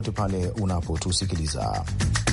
pale unapotusikiliza.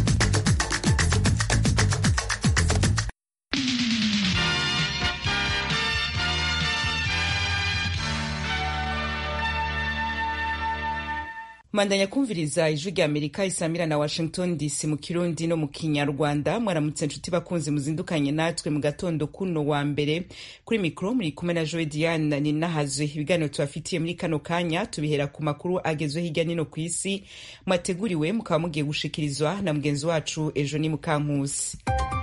mandanya kumviriza ijwi rya amerika isamira na washington dc mu kirundi no mu kinyarwanda mwaramutse nshuti bakunzi muzindukanye natwe mu gatondo kuno wa mbere kuri mikoro muri kumwe na joe diane ninahazwe ibiganiro tubafitiye muri kano kanya tubihera ku makuru agezwe hirya nino ku isi mwateguriwe mukaba mugiye gushikirizwa na mugenzi wacu ejo ni mukankusi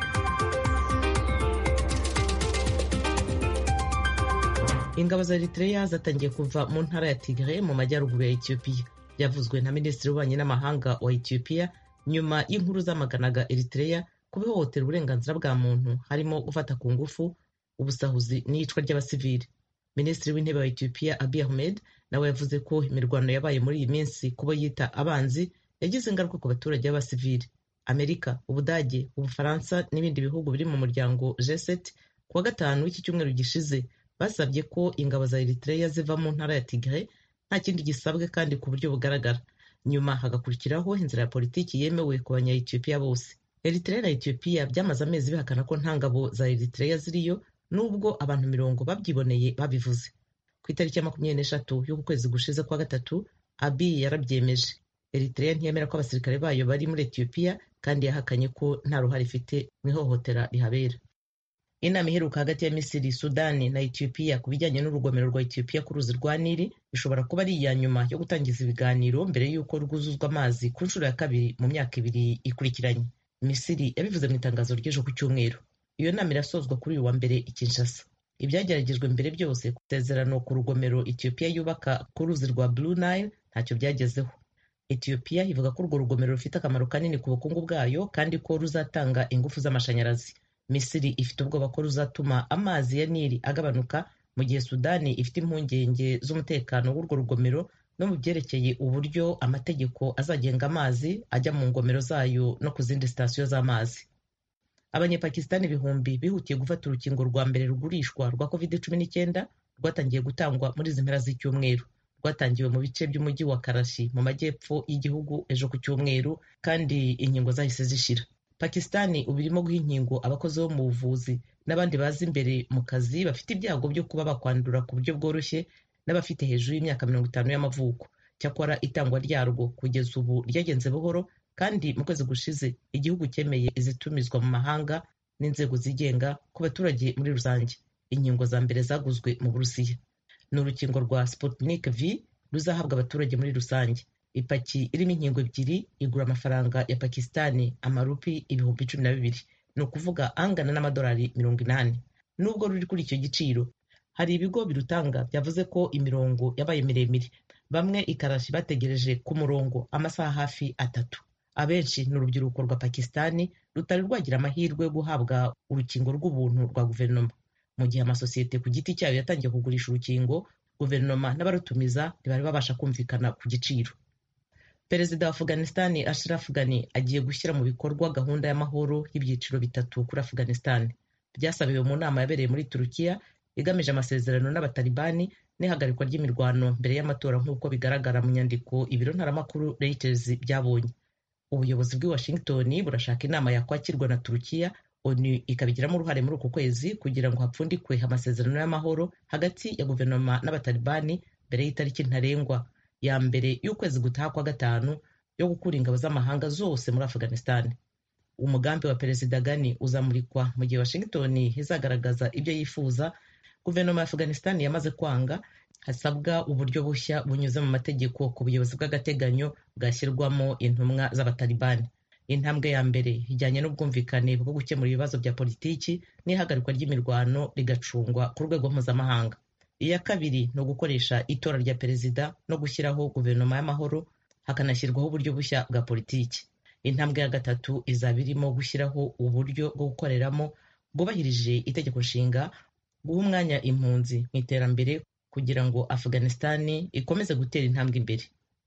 ingabo za eritrea zatangiye kuva mu ntara ya tigre mu majyaruguru ya ethiopia byavuzwe na minisitiri w'ububanyi n'amahanga wa ethiopia nyuma y'inkuru zamaganaga eritrea kubihohotera uburenganzira bwa muntu harimo gufata ku ngufu ubusahuzi n'iyicwa ry'abasivili minisitiri w'intebe wa ethiopia abiy ahmed nawe yavuze ko imirwano yabaye muri iyi minsi kubo yita abanzi yagize ingaruka ku baturage b'abasivili amerika ubudage ubufaransa n'ibindi bihugu biri mu muryango g7 kuwa gatanu w'iki cyumweru gishize basabye ko ingabo za eritrea ziva mu ntara ya tigre nta kindi gisabwe kandi ku buryo bugaragara nyuma hagakurikiraho inzira ya politiki yemewe ku banya-etiyopiya bose eritrea na etiyopiya byamaze amezi bihakana ko nta ngabo za eritrea ziriyo nubwo abantu mirongo babyiboneye babivuze ku itariki ya makumyabiri n'eshatu y'uku kwezi gushize kwa gatatu abi yarabyemeje eritrea ntiyemera ko abasirikare bayo bari muri etiyopiya kandi yahakanye ko nta ruhare ifite mu ihohotera rihabera inama iheruka hagati ya misiri sudani na etiyopiya ku bijyanye n'urugomero rwa etiyopiya ku ruzi rwa nili ishobora kuba ari iya nyuma yo gutangiza ibiganiro mbere y'uko rwuzuzwa amazi ku nshuro ya kabiri mu myaka ibiri ikurikiranye misiri yabivuze mu itangazo ry'ejo ku cyumweru iyo nama irasozwa kuri uyu wa mbere i kinshasa ibyageragejwe mbere byose ku isezerano ku rugomero etiyopiya yubaka ku ruzi rwa blue nile ntacyo byagezeho etiyopiya ivuga ko urwo rugomero rufite akamaro kanini ku bukungu bwayo kandi ko ruzatanga ingufu z'amashanyarazi misiri ifite ubwoba ko ruzatuma amazi ya nili agabanuka mu gihe sudani ifite impungenge z'umutekano w'urwo rugomero no mu byerekeye uburyo amategeko azagenga amazi ajya mu ngomero zayo no ku zindi sitasiyo z'amazi abanyapakistani ibihumbi bihutiye gufata urukingo rwa mbere rugurishwa rwa covid cumi n'icyenda rwatangiye gutangwa muri izi mpera z'icyumweru rwatangiwe mu bice by'umujyi wa karashi mu majyepfo y'igihugu ejo ku cyumweru kandi inkingo zahise zishira pakistani ubu irimo guha inkingo abakozi bo mu buvuzi n'abandi baza imbere mu kazi bafite ibyago byo kuba bakwandura ku buryo bworoshye n'abafite hejuru y'imyaka mirongo itanu y'amavuko cyakora itangwa ryarwo kugeza ubu ryagenze buhoro kandi mu kwezi gushize igihugu cyemeye izitumizwa mu mahanga n'inzego zigenga ku baturage muri rusange inkingo za mbere zaguzwe mu burusiya ni urukingo rwa sputnik v ruzahabwa abaturage muri rusange ipaki irimo inkingo ebyiri igura amafaranga ya pakistani amarupi ibihumbi cumi na bibiri ni ukuvuga angana n'amadolari mirongo inani nubwo ruri kuri icyo giciro hari ibigo birutanga byavuze ko imirongo yabaye miremire bamwe ikarashi bategereje ku murongo amasaha hafi atatu abenshi ni urubyiruko rwa pakistani rutari rwagira amahirwe yo guhabwa urukingo rw'ubuntu rwa guverinoma mu gihe amasosiyete ku giti cyayo yatangiye kugurisha urukingo guverinoma n'abarutumiza ntibari babasha kumvikana ku giciro perezida wa afghanistan ashraf ghani agiye gushyira mu bikorwa gahunda y'amahoro y'ibyiciro bitatu kuri afghanistan byasabiwe mu nama yabereye muri turukiya igamije amasezerano n'abatalibani n'ihagarikwa ry'imirwano mbere y'amatora nk'uko bigaragara mu nyandiko ibiro ntaramakuru reuters byabonye ubuyobozi bw'i washington burashaka inama yakwakirwa na turukiya onu ikabigiramo uruhare muri uku kwezi kugira ngo hapfundikwe amasezerano y'amahoro hagati ya guverinoma n'abatalibani mbere y'itariki ntarengwa ya mbere y'ukwezi gutaha kwa gatanu yo gukura ingabo z'amahanga zose muri afghanistan umugambi wa perezida gani uzamurikwa mu gihe washington izagaragaza ibyo yifuza guverinoma ya afghanistan yamaze kwanga hasabwa uburyo bushya bunyuze mu mategeko ku buyobozi bw'agateganyo bwashyirwamo intumwa z'abatalibani intambwe ya mbere ijyanye n'ubwumvikane bwo gukemura ibibazo bya politiki n'ihagarikwa ry'imirwano rigacungwa ku rwego mpuzamahanga iya kabiri ni ugukoresha itora rya perezida no gushyiraho guverinoma y'amahoro hakanashyirwaho uburyo bushya bwa politiki intambwe ya gatatu izaba irimo gushyiraho uburyo bwo gukoreramo bwubahirije itegeko nshinga guha umwanya impunzi mu iterambere kugira ngo afghanistan ikomeze gutera intambwe imbere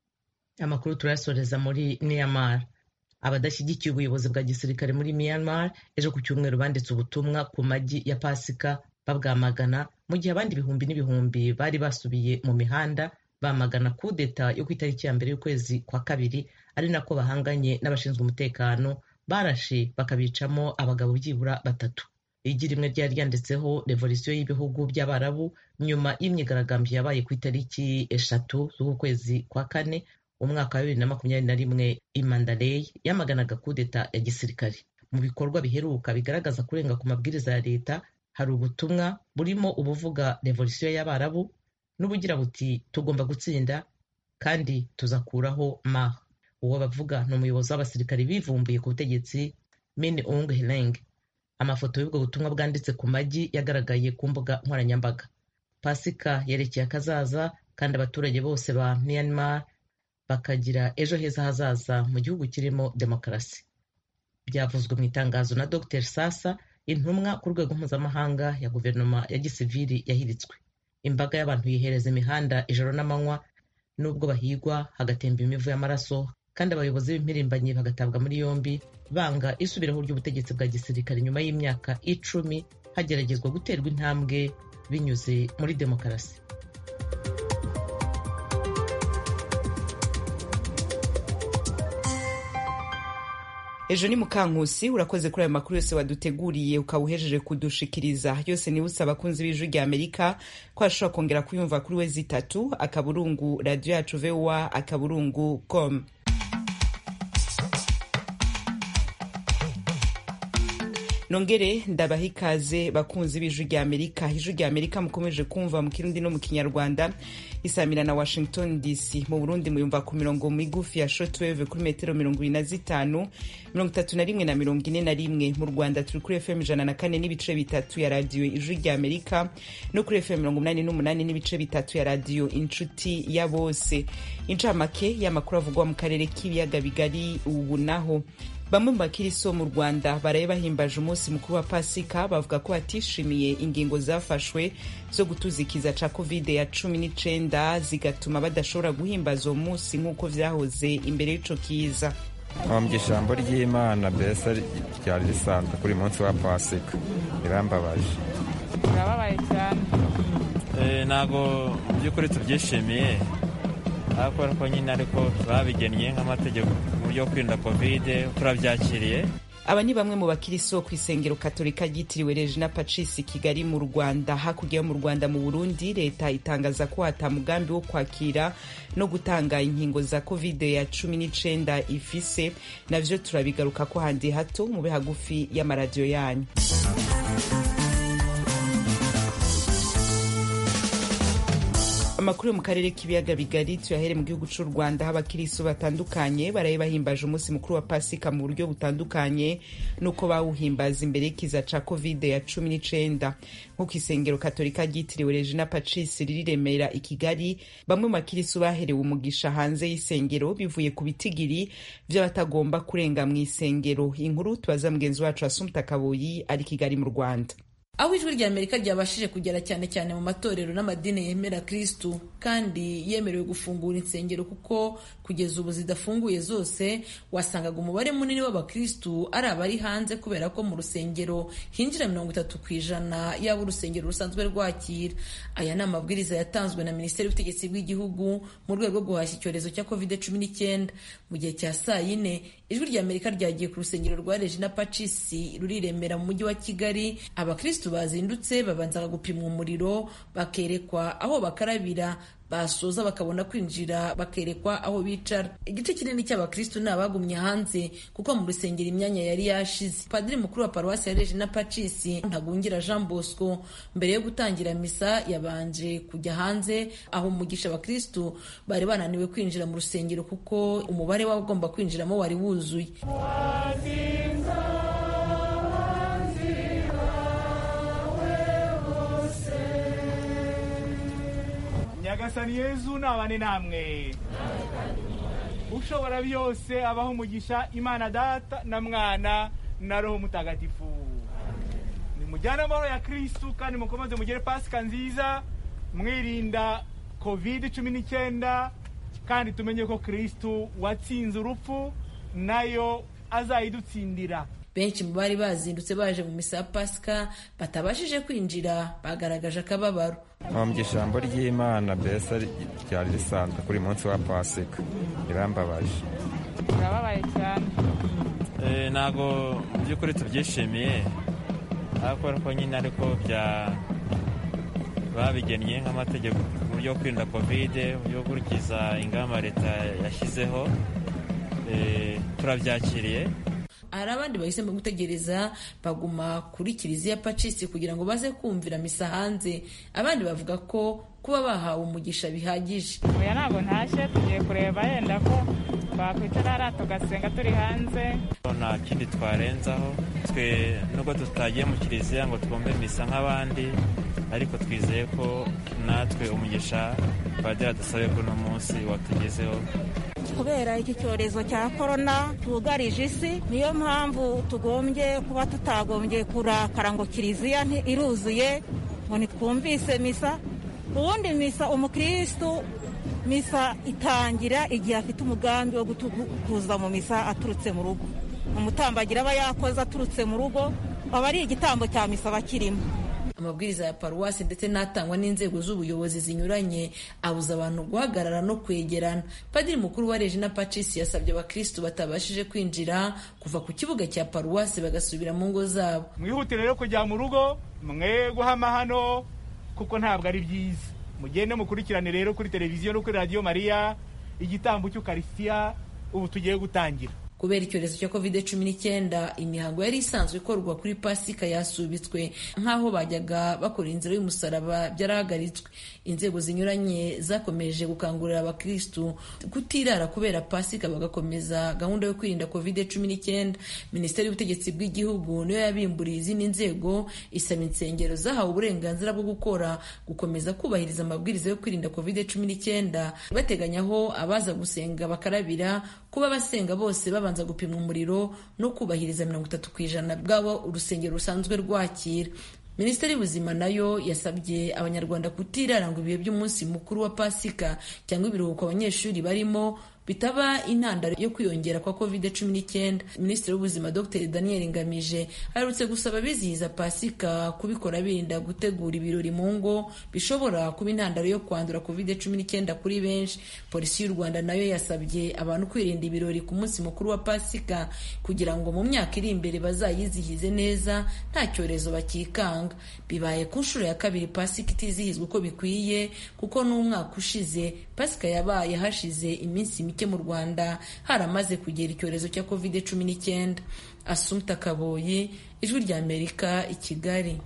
amakuru turayasoreza muri myanmar abadashyigikiye ubuyobozi bwa gisirikare muri myanmar ejo ku cyumweru banditse ubutumwa ku magi ya pasika babwamagana mu gihe abandi ibihumbi n'ibihumbi bari basubiye mu mihanda bamagana kudeta yo ku itariki ya mbere y'ukwezi kwa kabiri ari nako bahanganye n'abashinzwe umutekano barashe bakabicamo abagabo byibura batatu igi rimwe ryari ryanditseho revolisiyo y'ibihugu by'abarabu nyuma y'imyigaragambyo yabaye ku itariki eshatu z'uku kwezi kwa kane umwaka wa bibiri na makumyabiri na rimwe i Mandalay yamaganaga kudeta ya gisirikare mu bikorwa biheruka bigaragaza kurenga ku mabwiriza ya leta hari ubutumwa burimo ubuvuga revolisiyo y'abarabu n'ubugira buti tugomba gutsinda kandi tuzakuraho ma uwo bavuga ni umuyobozi w'abasirikare bivumbuye ku butegetsi min ung heleng amafoto y'ubwo butumwa bwanditse ku magi yagaragaye ku mbuga nkoranyambaga pasika yerekeye akazaza kandi abaturage bose ba myanmar bakagira ejo heza hazaza mu gihugu kirimo demokarasi byavuzwe mu itangazo na dr sasa intumwa ku rwego mpuzamahanga ya guverinoma ya gisivili yahiritswe imbaga y'abantu yihereza imihanda ijoro n'amanywa nubwo bahigwa hagatemba imivu y'amaraso kandi abayobozi b'impirimbanyi bagatabwa muri yombi banga isubiraho ry'ubutegetsi bwa gisirikare nyuma y'imyaka icumi hageragezwa guterwa intambwe binyuze muri demokarasi ejo ni mukankusi urakoze kuri ayo makuru yose waduteguriye ukaba uhejeje kudushikiriza yose niba usaba abakunzi b'ijwi rya amerika ko ashobora kongera kuyumva kuri we zitatu akaburungu radiyo yacu vowa akaburungu com nongere ndabaha ikaze bakunzi b'ijwi rya amerika ijwi rya amerika mukomeje kumva mu kirundi no mu kinyarwanda isamira na washington dc mu burundi muyumva ku mirongo migufi ya shortwave kuri metero mirongo ibiri na zitanu mirongo itatu na rimwe na mirongo ine na rimwe mu rwanda turi kuri fm ijana na kane n'ibice bitatu ya radiyo ijwi rya amerika no kuri fm mirongo umunani n'umunani n'ibice bitatu ya radiyo inshuti ya bose incamake y'amakuru avugwa mu karere k'ibiyaga bigari ubu naho bamwe mu bakiriso mu rwanda baraye bahimbaje umunsi mukuru wa pasika bavuga ko batishimiye ingingo zafashwe zo gutuzikiza ca covid ya cumi n'icenda zigatuma badashobora guhimbaza uwo munsi nk'uko vyahoze imbere y'ico kiza mu ijambo ry'imana mbese ryari risanzwe kuri munsi wa pasika birambabaje birababaye cyane ntabwo mu by'ukuri tubyishimiye kubera ko nyine ariko babigennye nk'amategeko mu buryo bwo kwirinda kovide turabyakiriye aba ni bamwe mu bakiriso ku isengero katolika ryitiriwe regina pacisi kigali mu rwanda hakurya yo mu rwanda mu burundi leta itangaza ko hata mugambi wo kwakira no gutanga inkingo za covid ya cumi n'icenda ifise navyo turabigaruka ko handi hato mube hagufi y'amaradiyo yanyu amakuru yo mu karere k'ibiyaga bigari tuyahere mu gihugu cy'u rwanda aho abakiristo batandukanye baraye bahimbaje umunsi mukuru wa pasika mu buryo butandukanye n'uko bawuhimbaza imbere y'ikiza ca covid ya cumi n'icenda nk'uko isengero katolika ryitiriwe regina pacis riri remera i kigali bamwe mu bakiristo baherewe umugisha hanze y'isengero bivuye ku bitigiri vy'abatagomba kurenga mu isengero inkuru tubaza mugenzi wacu asumta kaboyi ari kigali mu rwanda aho ijwi rya amerika ryabashije kugera cyane cyane mu matorero n'amadini yemera kristu kandi yemerewe gufungura insengero kuko kugeza ubu zidafunguye zose wasangaga umubare munini w'abakristu ari abari hanze kubera ko mu rusengero hinjira mirongo itatu ku ijana yaba urusengero rusanzwe rwakira aya ni amabwiriza yatanzwe na minisiteri y'ubutegetsi bw'igihugu mu rwego rwo guhashya icyorezo cya covid cumi n'icyenda mu gihe cya saa yine ijwi rya amerika ryagiye ku rusengero rwa regina pacisi ruriremera mu mujyi wa kigali abakristu bazindutse babanzaga gupimwa umuriro bakerekwa aho bakarabira basoza bakabona kwinjira bakerekwa aho bicara igice kinini cy'abakristu ni abagumye hanze kuko mu rusengero imyanya yari yashize padiri mukuru wa paruwasi ya regina pacisi ntagungira jean bosco mbere yo gutangira misa yabanje kujya hanze aho umugisha abakristu bari bananiwe kwinjira mu rusengero kuko umubare w'abagomba kwinjiramo wari wuzuye nyagasani yezu nabane namwe ushobora byose abaho umugisha imana data na mwana na roho mutagatifu nimujyane amahoro ya kristu kandi mukomeze mugere pasika nziza mwirinda covid cumi n'icyenda kandi tumenye ko kristu watsinze urupfu nayo azayidutsindira benshi mu bari bazindutse baje mu misa ya pasika batabashije kwinjira bagaragaje akababaro mpamya ijambo ry'imana mbese ryari risanzwe kuri munsi wa pasika rirambabaje turababaye cyane ntabwo mu by'ukuri tubyishimiye ariko kubera ko nyine ariko bya babigennye nk'amategeko mu buryo bwo kwirinda kovide mu buryo bwo gukurikiza ingamba leta yashyizeho turabyakiriye hari abandi bahisemo gutegereza baguma kuri kiliziya pacisi kugira ngo baze kumvira misa hanze abandi bavuga ko kuba bahawe umugisha bihagije oya ntabwo ntashye tugiye kureba yenda ko twakwicara hariya tugasenga turi hanze nta kindi twarenzaho twe nubwo tutagiye mu kiliziya ngo twumve misa nk'abandi ariko twizeye ko natwe umugisha padiri adusabe kuri uno munsi watugezeho kubera iki cyorezo cya korona cyugarije isi niyo mpamvu tugombye kuba tutagombye kurakara ngo kiliziya iruzuye ngo ntitwumvise misa ubundi misa umukirisitu misa itangira igihe afite umugambi wo kuza mu misa aturutse mu rugo umutambagira aba yakoze aturutse mu rugo aba ari igitambo cya misa bakirimo amabwiriza ya paruwasi ndetse n'atangwa n'inzego z'ubuyobozi zinyuranye abuza abantu guhagarara no kwegerana padiri mukuru wa regina pacisi yasabye abakirisitu batabashije kwinjira kuva ku kibuga cya paruwasi bagasubira mu ngo zabo mwihutire rero kujya mu rugo mwe guhama hano kuko ntabwo ari byiza mugende mukurikirane rero kuri televiziyo no kuri radiyo mariya igitambo cy'ukarisitiya ubu tugiye gutangira kubera icyorezo cya covid cumi n'icyenda imihango yari isanzwe ikorwa kuri pasika yasubitswe nk'aho bajyaga bakora inzira y'umusaraba byarahagaritswe inzego zinyuranye zakomeje gukangurira abakirisitu kutirara kubera pasika bagakomeza gahunda yo kwirinda covid cumi n'icyenda minisiteri y'ubutegetsi bw'igihugu niyo yabimburiye izindi nzego isaba insengero zahawe uburenganzira bwo gukora gukomeza kubahiriza amabwiriza yo kwirinda covid cumi n'icyenda bateganya aho abaza gusenga bakarabira kuba abasenga bose babanza gupimwa umuriro no kubahiriza mirongo itatu ku ijana bw'abo urusengero rusanzwe rwakira minisiteri y'ubuzima nayo yasabye abanyarwanda kutirara ngo ibihe by'umunsi mukuru wa pasika cyangwa ibiruhuko abanyeshuri barimo bitaba intandaro yo kwiyongera kwa covid cumi n'icyenda minisitiri w'ubuzima dr daniel ngamije aherutse gusaba abizihiza pasika kubikora birinda gutegura ibirori mu ngo bishobora kuba intandaro yo kwandura covid cumi n'icyenda kuri benshi polisi y'u rwanda nayo yasabye abantu kwirinda ibirori ku munsi mukuru wa pasika kugira ngo mu myaka iri imbere bazayizihize neza nta cyorezo bakikanga bibaye ku nshuro ya kabiri pasika itizihizwa uko bikwiye kuko n'umwaka ushize pasika yabaye hashize iminsi mike mu rwanda haramaze kugera icyorezo cya covid cumi n'icyenda asumta kaboyi ijwi rya amerika i kigali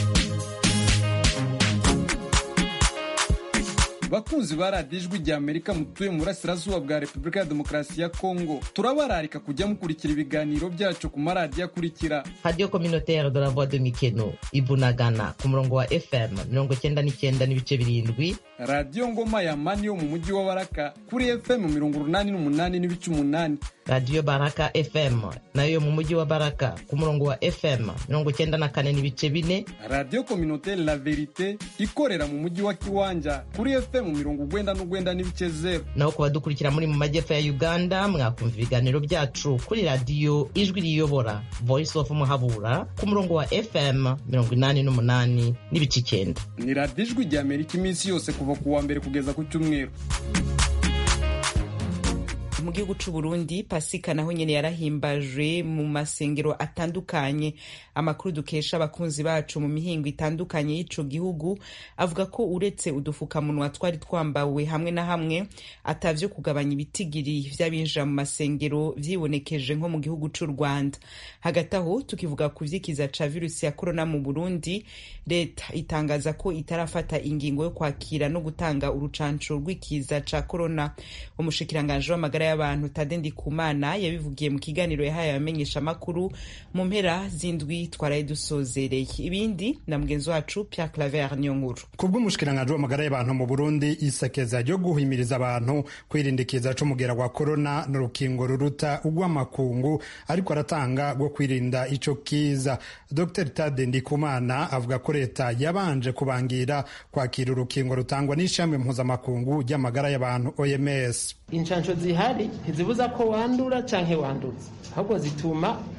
bakunzi ba radiyo ijwi rya amerika mutuye mu burasirazuba bwa repubulika ya demokarasi ya kongo turabararika kujya mukurikira ibiganiro byacu ku maradiyo akurikira radiyo communautaire de la voix de mikeno ibunagana ku murongo wa fm mirongo cyenda n'icyenda n'ibice birindwi radiyo ngoma ya mani yo mu mujyi wa baraka kuri fm mirongo urunani n'umunani n'ibice umunani radiyo baraka fm nayo yo mu mujyi wa baraka ku murongo wa fm mirongo cyenda na kane n'ibice bine radiyo communautaire la verite ikorera mu mujyi wa kiwanja kuri fm mirongo ugwenda n'ugwenda n'ibice zero naho ku badukurikira muri mu majyepfo ya uganda mwakumva ibiganiro byacu kuri radiyo ijwi riyobora voice of muhabura ku murongo wa fm mirongo inani n'umunani n'ibice icyenda ni radiyo ijwi rya amerika iminsi yose kuva ku wa mbere kugeza ku cyumweru mu gihugu c'u Burundi pasika naho nyene yarahimbajwe mu masengero atandukanye amakuru dukesha abakunzi bacu mu mihingo itandukanye y'ico gihugu avuga ko uretse udufukamunwa twari twambawe hamwe na hamwe atavyo kugabanya ibitigiri vy'abinjira mu masengero vyibonekeje nko mu gihugu c'u Rwanda hagati aho tukivuga ku vyikiza ca virusi ya corona mu Burundi leta itangaza ko itarafata ingingo yo kwakira no gutanga urucanco rw'ikiza ca corona umushikiranganje w'amagara y'abantu Tade Ndikumana yabivugiye mu kiganiro yahaye abamenyesha amakuru mu mpera z'indwi twaraye dusozereye ibindi na mugenzi wacu Pierre Claver niyo nkuru kubw'umushikiranganje w'amagara y'abantu mu Burundi isekeza ryo guhimiriza abantu kwirinda ikiza c'umugera wa corona n'urukingo ruruta ugw'amakungu ariko aratanga rwo kwirinda ico kiza Dr Tade Ndikumana avuga ko leta yabanje kubangira kwakira urukingo rutangwa n'ishami mpuzamakungu ry'amagara y'abantu OMS inshansho zihari ntizibuza ko wandura canke wanduza ahubwo zituma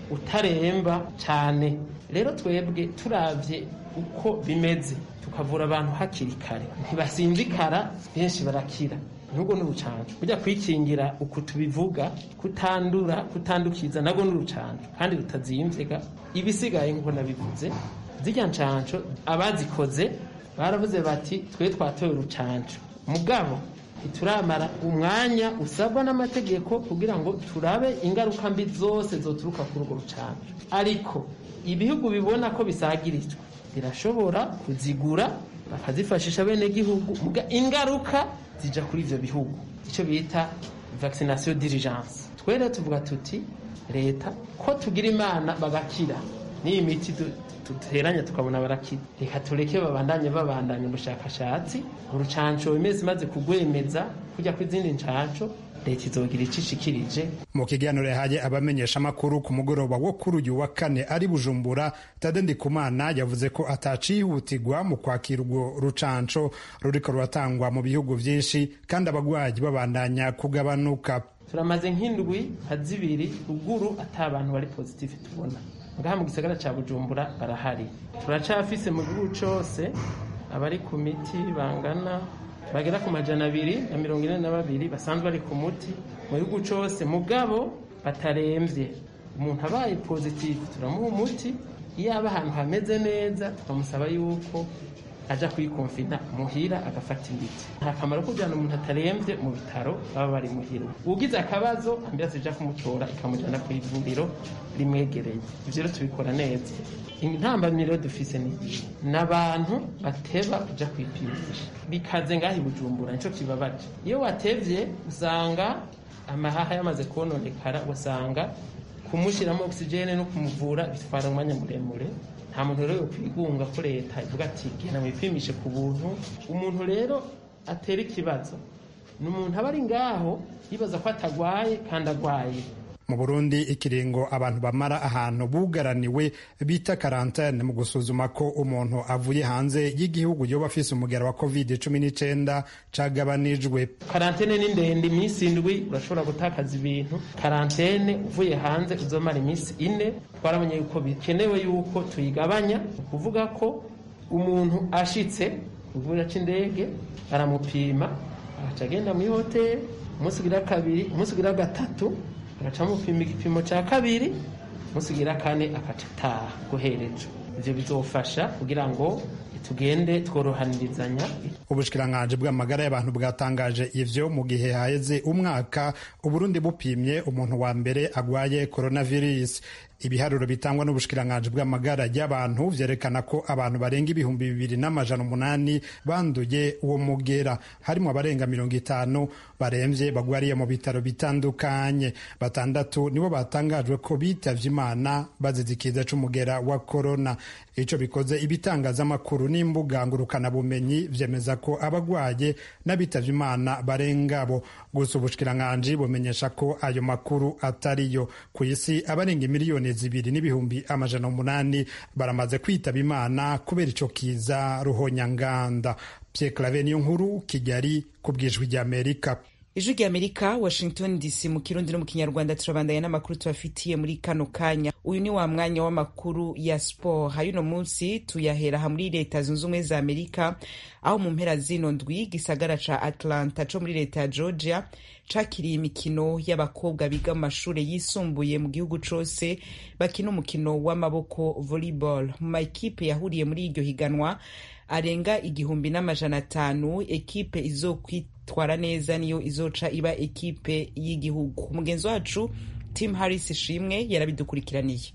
utaremba cyane rero twebwe turavye uko bimeze tukavura abantu hakiri kare ntibasinzikara benshi barakira nubwo n'urucanco burya kwikingira uku tubivuga kutandura kutandukiza nabwo n'urucanco kandi rutazimvega ibisigaye nk'uko nabivuze zirya ncanco abazikoze baravuze bati twe twatoye urucanco mugabo ntituramara umwanya usabwa n'amategeko kugira ngo turabe ingaruka mbi zose zoturuka kuri urwo rucanco ariko ibihugu bibona ko bisagirijwe birashobora kuzigura bakazifashisha bene gihugu ingaruka zija kuri ivyo bihugu icyo bita vaccination d'urgence twe rero tuvuga tuti leta ko tugira imana bagakira n'iyi miti duteranya tukabona barakira reka tureke babandanye babandanya ubushakashatsi urucanco imezi imaze kugwemeza kujya ku izindi ncanco leta izogira icishikirije mu kiganiro yahaye abamenyesha amakuru ku mugoroba wo kuri uyu wa kane ari bujumbura tade ndikumana yavuze ko atacihutirwa mu kwakira urwo rucanco ruriko ruratangwa mu bihugu vyinshi kandi abagwayi babandanya kugabanuka turamaze nk'indwi nka zibiri ruguru ata abantu bari positive tubona ngaha mu gisagara ca bujumbura barahari turacafise mu gihugu cose abari ku miti bangana bagera ku majana abiri na mirongo ine na babiri basanzwe bari ku muti mu gihugu cose mugabo bataremvye umuntu abaye positive turamuha umuti iyo aba ahantu hameze neza tukamusaba yuko aja kwikonfina muhira agafata imiti nta kamaro ko kujyana umuntu ataremvye mu bitaro baba bari muhira ugize akabazo ambiranse ija kumutora ikamujyana ku ivuriro rimwegereye ivyo rero tubikora neza intambamiro dufise ni n'abantu bateba kuja kwipimisha bikaze ngaho i bujumbura nico kibabaje iyo watevye usanga amahaha yamaze kononekara ugasanga kumushyiramo ogisijene no kumuvura bitwara umwanya muremure nta muntu rero kwigunga ko leta ivuga ati genda mwipimishe ku buntu umuntu rero atera ikibazo ni umuntu aba ari ngaho yibaza ko atagwaye kandi agwaye mu burundi ikiringo abantu bamara ahantu bugaraniwe bita karantene mu gusuzuma ko umuntu avuye hanze y'igihugu yoba afise umugera wa covid cumi n'icenda cagabanijwe karantene ni ndende iminsi indwi urashobora gutakaza ibintu karantene uvuye hanze uzomara iminsi ine twarabonye yuko bikenewe yuko tuyigabanya ni ukuvuga ko umuntu ashitse ku kibuga c'indege baramupima agaca agenda muri hoteli umunsi ugira kabiri umunsi ugira gatatu agaca amupima igipimo cya kabiri umunsi ugira kane agaca ataha guhereje ivyo bizofasha kugira ngo tugende tworohanirizanya ubushikiranganji bw'amagara y'abantu bwatangaje ivyo mu gihe haheze umwaka uburundi bupimye umuntu wa mbere agwaye coronavirus ibiharuro bitangwa n'ubushikiranganji bw'amagara y'abantu vyerekana ko abantu barenga ibihumbi bibiri n'amajana umunani banduye uwo mugera harimo abarenga mirongo itanu baremvye bagwariye mu bitaro bitandukanye batandatu nibo batangajwe ko bitavye imana bazize ikiza c'umugera wa korona ico bikoze ibitangazamakuru n'imbuga ngurukanabumenyi vyemeza ko abagwaye n'abitavye imana barengabo gusa ubushikiranganji bumenyesha ko ayo makuru atariyo ku isi abarenga imiliyoni zibiri n'ibihumbi amajana umunani baramaze kwitaba imana kubera ico kiza ruhonyanganda Pierre Claver niyo nkuru Kigali ku bwijwi ry'Amerika ijwi ry'amerika washington dc mu kirundi no mu kinyarwanda turabandanya n'amakuru tubafitiye muri kano kanya uyu ni wa mwanya w'amakuru ya sport hayuno munsi tuyahera ha muri leta zunze ubumwe za amerika aho mu mpera zino ndwi gisagara ca atlanta co muri leta ya georgia cakiriye imikino y'abakobwa biga mu mashure yisumbuye mu gihugu cose bakina umukino w'amaboko volleyball mu makipe yahuriye muri iryo higanwa arenga igihumbi n'amajana atanu ekipe izokwitwara neza niyo izoca iba ekipe y'igihugu umugenzi wacu tim harris ishimwe yarabidukurikiraniye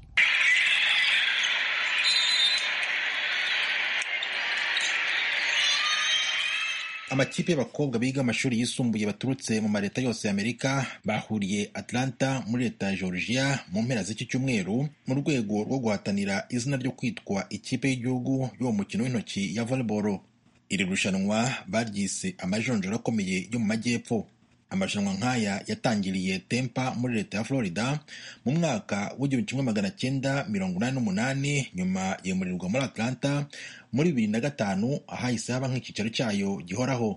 amakipe y'abakobwa biga amashuri yisumbuye baturutse mu maleta yose y'amerika bahuriye atlanta muri leta ya georgia mu mpera z'iki cyumweru mu rwego rwo guhatanira izina ryo kwitwa ikipe y'igihugu y'uwo mukino w'intoki ya volleyball iri rushanwa baryise amajonjora akomeye yo mu majyepfo amarushanwa nk'aya yatangiriye tempa muri leta ya florida mu mwaka w'igihumbi kimwe magana cyenda mirongo inani n'umunani nyuma yemurirwa muri atlanta muri bibiri na gatanu ahahise haba nk'icyicaro cyayo gihoraho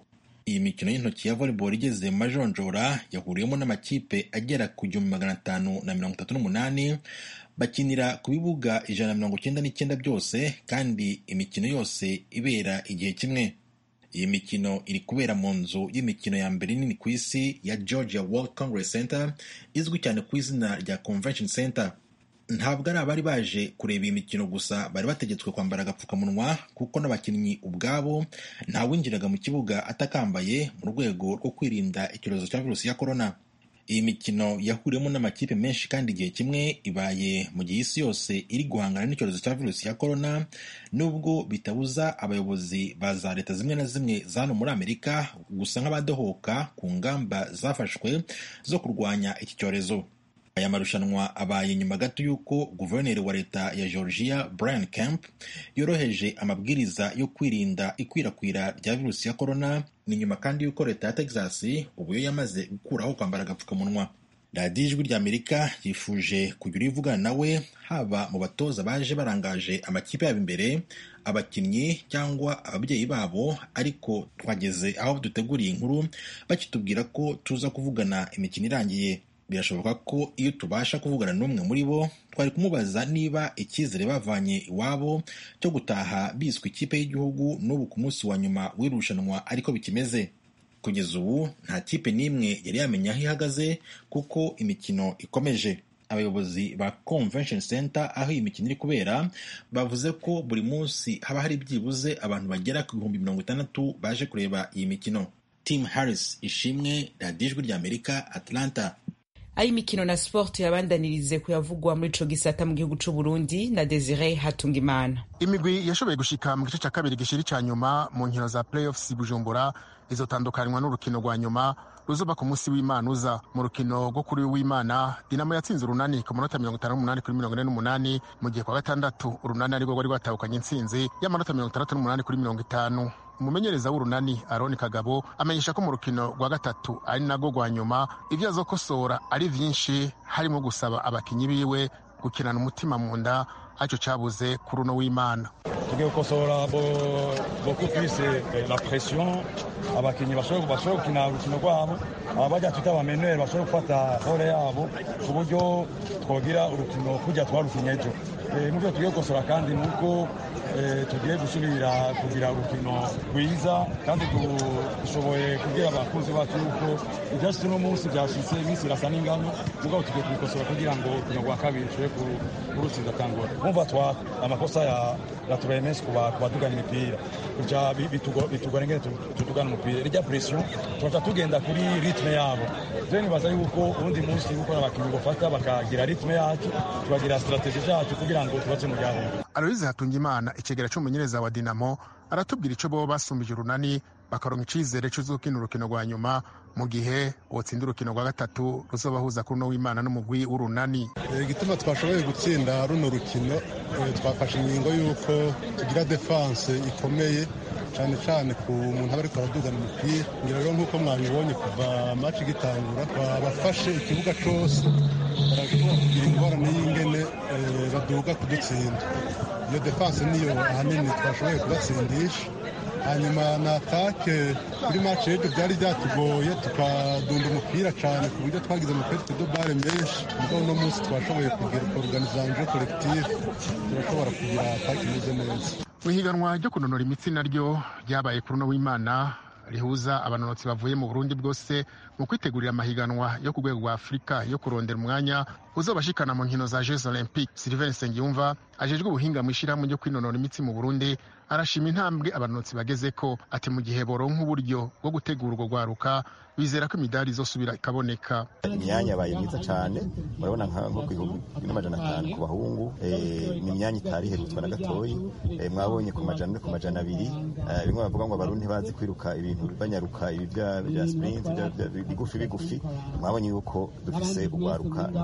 iyi mikino y'intoki ya volleyball igeze mu majonjora yahuriyemo n'amakipe agera ku gihumbi magana atanu na mirongo itatu n'umunani bakinira ku bibuga ijana na mirongo icyenda n'icyenda byose kandi imikino yose ibera igihe kimwe iyi mikino iri kubera mu nzu y'imikino ya mbere nini ku isi ya georgia world congress center izwi cyane ku izina rya convention center ntabwo ari abari baje kureba iyi mikino gusa bari bategetswe kwambara agapfukamunwa kuko n'abakinnyi ubwabo ntawinjiraga mu kibuga atakambaye mu rwego rwo kwirinda icyorezo cya virusi ya korona iyi mikino yahuriyemo n'amakipe menshi kandi igihe kimwe ibaye mu gihe isi yose iri guhangana n'icyorezo cya virusi ya korona nubwo bitabuza abayobozi ba za leta zimwe na zimwe za hano muri amerika gusa nk'abadohoka ku ngamba zafashwe zo kurwanya iki cyorezo aya marushanwa abaye nyuma gato y'uko guverineri wa leta ya georgia brian camp yoroheje amabwiriza yo kwirinda ikwirakwira rya virusi ya korona ni nyuma kandi y'uko leta ya texas ubu yo yamaze gukuraho kwambara agapfukamunwa radiyo ijwi rya amerika yifuje kugira ivugana nawe haba mu batoza baje barangaje amakipe yabo imbere abakinnyi cyangwa ababyeyi babo ariko twageze aho duteguriye inkuru bakitubwira ko tuza kuvugana imikino irangiye birashoboka ko iyo tubasha kuvugana n'umwe muri bo twari kumubaza niba icyizere bavanye iwabo cyo gutaha biswe ikipe y'igihugu n'ubu ku munsi wa nyuma w'irushanwa ariko bikimeze kugeza ubu nta kipe n'imwe yari yamenya aho ihagaze kuko imikino ikomeje abayobozi ba convention center aho iyi mikino iri kubera bavuze ko buri munsi haba hari byibuze abantu bagera ku bihumbi mirongo itandatu baje kureba iyi mikino tim harris ishimwe radiyo ijwi ry'amerika atlanta aho imikino na sport yabandanirize kuyavugwa muri ico gisata mu gihugu c'u Burundi na Desire Hatungimana imigwi yashoboye gushika mu gice ca kabiri gishiri ca nyuma mu nkino za playoffs Bujumbura izotandukanywa n'urukino rwa nyuma ruzoba ku munsi w'Imana uza mu rukino rwo kuri w'Imana Dinamo yatsinze urunani ku manota mirongo itanu n'umunani kuri mirongo ine n'umunani mu gihe kwa gatandatu urunani arirwo rwari rwatahukanye intsinzi y'amanota mirongo itandatu n'umunani kuri mirongo itanu umumenyereza w'urunani aroni kagabo amenyesha ko mu rukino rwa gatatu ari narwo rwa nyuma ibyo azokosora ari byinshi harimo gusaba abakinnyi biwe gukinana umutima mu nda aricyo cyabuze kuri uno w'imana tugiye gukosora beaucoup plus la pression abakinnyi bashobora gukina urukino rwabo bajya twita abameneri bashobora gufata role yabo ku buryo twogira urukino kujya twarukinye ejo mu byo tugiye gukosora kandi ni uko tugiye gusubira kugira urukino rwiza kandi dushoboye kubwira abakunzi bacu yuko ibyashyitse uno munsi byashyitse iminsi irasa n'ingano mugabo tugiye kubikosora kugira ngo urukino rwa kabiri tushobore kurutsinda tangora bumva twa amakosa ya ya turemes ku badugana imipira kuja bitugora ingene tutugana umupira irya pression tugaca tugenda kuri ritme yabo je nibaza yuko ubundi munsi gukora abakinnyi bafata bakagira ritme yacu tukagira strategie zacu kugira ngo tubace mu ryahunga aloyize hatungimana ikigera cy'umumenyereza wa dinamo aratubwira icyo bo basumbije urunani bakaronka icyizere cy'uzukina urukino rwa nyuma mu gihe wotsinda urukino rwa gatatu ruzobahuza kuri uno w'imana n'umugwi w'urunani igituma twashoboye gutsinda runo rukino twafashe ingingo y'uko tugira defanse ikomeye cyane cyane ku muntu aba ariko aradugana umupira ngira rero nk'uko mwabibonye kuva maci igitangura babafashe ikibuga cyose barashobora kugira ingorane y'ingene baduga kudutsinda iyo defanse niyo ahanini twashoboye kubatsindisha hanyuma na atake kuri maci y'ejo byari byatugoye tukadunda umupira cyane ku buryo twagize amapeti bare menshi mugabo uno munsi twashoboye kugira organizanje collective turashobora kugira atake imeze neza mu ihiganwa ryo kunonora imitsi naryo ryabaye kuri uno w'imana rihuza abanonotsi bavuye mu burundi bwose mu kwitegurira amahiganwa yo ku rwego rwa afurika yo kurondera umwanya uzobashikana mu nkino za jeux olympique sylvain nsengiyumva ajejwe ubuhinga mu ishyirahamwe ryo kwinonora imitsi mu burundi arashima intambwe abanonotsi bageze ko ati mu gihe boronka uburyo bwo gutegura urwo rwaruka bizera ko imidari izosubira ikaboneka imyanya yabaye myiza cyane urabona nko ku bihumbi n'amajana atanu ku bahungu ni imyanya itari iherutswe na gatoyi mwabonye ku majana no ku majana abiri bimwe bavuga ngo abarundi ntibazi kwiruka ibintu banyaruka ibi bya sprint bigufi bigufi mwabonye yuko dufise urwaruka kuri ruke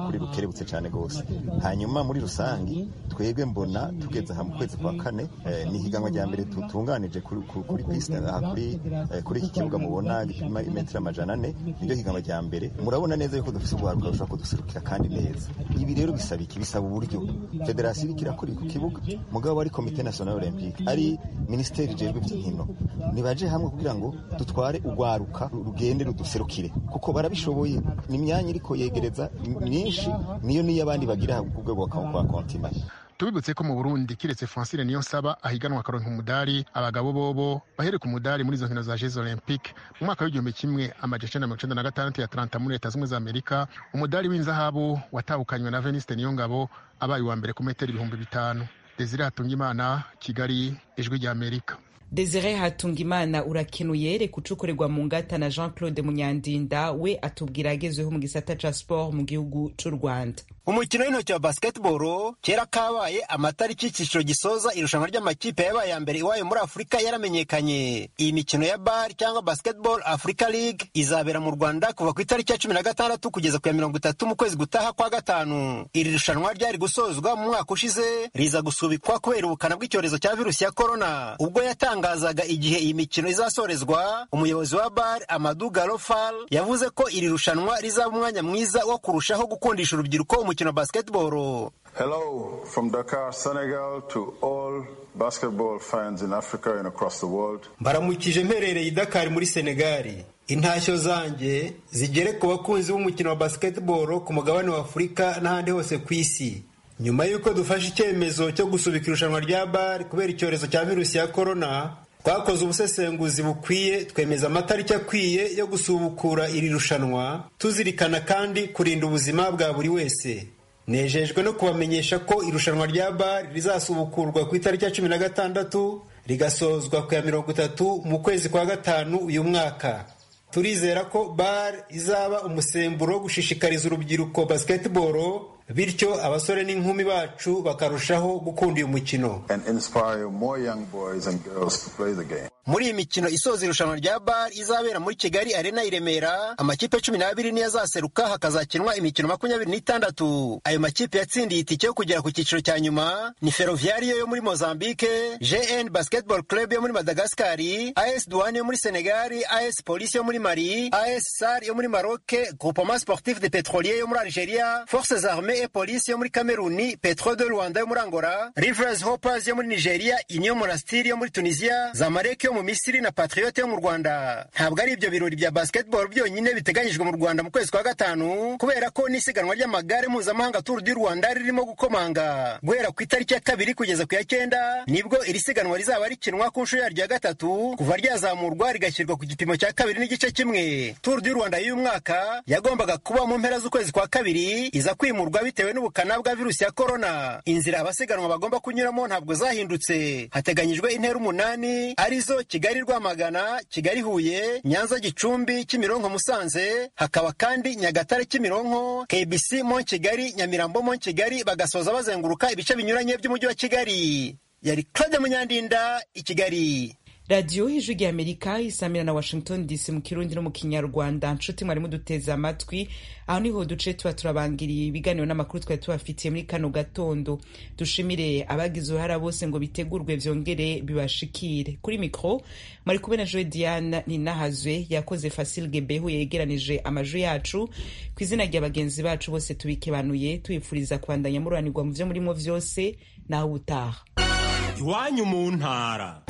barakerebutse cyane rwose hanyuma muri rusange twebwe mbona tugeze aha mu kwezi kwa kane ni ihiganwa rya mbere tutunganije kuri pisite aha kuri iki kibuga mubona gipima imetero amajana ane niryo higanwa rya mbere murabona neza yuko dufite urwaruka rushobora kuduserukira kandi neza ibi rero bisaba iki bisaba uburyo federasiyo iriko irakora ku kibuga mugabo ari komite national olympique ari minisiteri ijejwe iby'inkino nibaje hamwe kugira ngo dutware urwaruka rugende ruduserukire kuko barabishoboye ni imyanya iriko yegereza myinshi niyo niyo abandi bagira ku rwego rwa kontina tubibutse ko mu burundi kiretse francine niyo nsaba ahiganwa akaronka umudari abagabo bobo bahereka umudari muri izo nkino za jeux olympique mu mwaka w'igihumbi kimwe amaja icenda mirongo icenda na gatandatu ya atlanta muri leta zimwe za amerika umudari w'inzahabu watahukanywe na veniste niyongabo abaye uwa mbere ku metero ibihumbi bitanu desire hatungimana kigali ijwi rya amerika desire hatungimana urakenuye reka ucukorerwa mu ngata na jean claude munyandinda we atubwira agezweho mu gisata ca sport mu gihugu c'u rwanda umukino w'intoki wa basketball kera kabaye amatariki y'iciciro gisoza irushanwa ry'amakipe yabaye ya mbere iwayo muri afurika yaramenyekanye iyi mikino ya bar cyangwa basketball africa league izabera mu rwanda kuva ku itariki ya cumi na gatandatu kugeza ku ya mirongo itatu mu kwezi gutaha kwa gatanu iri rushanwa ryari gusozwa mu mwaka ushize riza gusubikwa kubera ubukana bw'icyorezo cya virusi ya korona ubwo yatangazaga igihe iyi mikino izasorezwa umuyobozi wa bar amadu garofal yavuze ko iri rushanwa rizaba umwanya mwiza wo kurushaho gukundisha urubyiruko umukino wa basketball Hello from Dakar, Senegal to all basketball fans in Africa and across the world. mbaramukije mperereye i Dakar muri Senegali intashyo zanjye zigere ku bakunzi b'umukino wa basketball ku mugabane wa Afurika n'ahandi hose ku isi nyuma y'uko dufashe icyemezo cyo gusubika irushanwa rya bar kubera icyorezo cya virusi ya korona twakoze ubusesenguzi bukwiye twemeza amatariki akwiye yo gusubukura iri rushanwa tuzirikana kandi kurinda ubuzima bwa buri wese nejejwe no kubamenyesha ko irushanwa rya bar rizasubukurwa ku itariki ya cumi na gatandatu rigasozwa ku ya mirongo itatu mu kwezi kwa gatanu uyu mwaka turizera ko bar izaba umusemburo wo gushishikariza urubyiruko basketball bityo abasore n'inkumi bacu bakarushaho gukunda uyu mukino and inspire more young boys and girls to play the game. muri iyi mikino isoza irushanwa rya bar izabera muri kigali arena i remera amakipe cumi n'abiri niyo azaseruka hakazakinwa imikino makumyabiri n'itandatu ayo makipe yatsindiye itike yo kugera ku cyiciro cya nyuma ni ferroviario yo muri mozambique gn basketball club yo muri madagasikari as douane yo muri senegali as police yo muri mali as sar yo muri maroke groupement sportif de petrolier yo muri algeria forces armées et police yo muri kameruni petro de rwanda yo muri angola rivers hoppers yo muri nigeria union monastir yo muri tunisia zamalek yo mu misiri na patriote yo mu rwanda ntabwo ari ibyo birori bya basketball byonyine biteganyijwe mu rwanda mu kwezi kwa gatanu kubera ko n'isiganwa ry'amagare mpuzamahanga tour du rwanda ririmo gukomanga guhera ku itariki ya kabiri kugeza ku ya cyenda nibwo iri siganwa rizaba rikinwa ku nshuro yaryo ya gatatu kuva ryazamurwa rigashyirwa ku gipimo cya kabiri n'igice kimwe tour du rwanda y'uyu mwaka yagombaga kuba mu mpera z'ukwezi kwa kabiri iza kwimurwa bitewe n'ubukana bwa virusi ya korona inzira abasiganwa bagomba kunyuramo ntabwo zahindutse hateganyijwe intera umunani arizo kigali rwamagana kigali huye nyanza gicumbi kimironko musanze hakaba kandi nyagatare kimironko kbc mo kigali nyamirambo mo kigali bagasoza bazenguruka ibice binyuranye by'umujyi wa kigali yari claude munyandinda i kigali radiyo y'ijwi rya amerika isamira na washington dc mu kirundi no mu kinyarwanda nshuti mwari muduteze amatwi aho niho duce tuba turabangiriye ibiganiro n'amakuru twari tubafitiye muri kano gatondo dushimire abagize uruhara bose ngo bitegurwe vyongere bibashikire kuri mikro mwari kumwe na joe diane ninahazwe yakoze fasil gebehu yegeranije amajwi yacu ku izina rya bagenzi bacu bose tubikebanuye tubifuriza kubandanya mururanirwa mu vyo murimo vyose naho ubutaha iwanyu mu ntara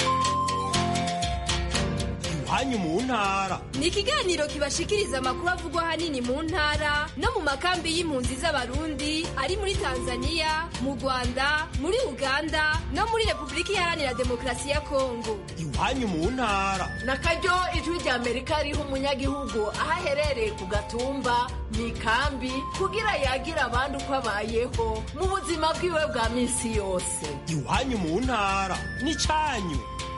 iwanyu mu ntara ni ikiganiro kibashikiriza amakuru avugwa ahanini mu ntara no mu makambi y'impunzi z'abarundi ari muri tanzania mu rwanda muri uganda no muri repubulika iharanira demokarasi ya kongo iwanyu mu ntara na karyo ijwi rya amerika riha umunyagihugu aho aherereye ku gatumba mu ikambi kugira yagira abandi uko abayeho mu buzima bwiwe bwa minsi yose iwanyu mu ntara n'icyanyu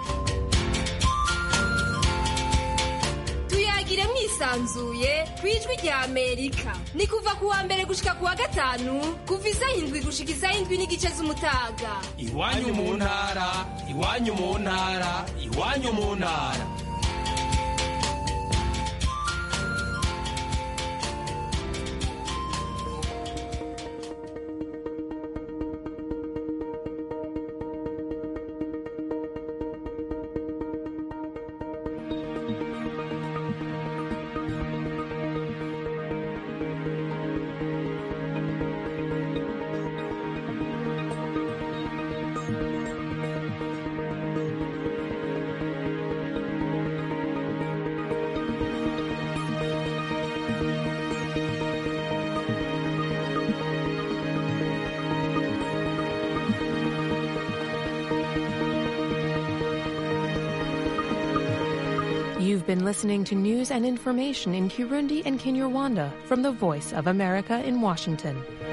tuyagire mwisanzuye ku ijwi rya amerika ni kuva ku wa mbere gushika ku wa gatanu kuva isaha indwi gushika isaha indwi n'igice z'umutaga iwanyu mu ntara iwanyu mu ntara iwanyu mu ntara You've been listening to news and information in Kirundi and Kinyarwanda from the Voice of America in Washington.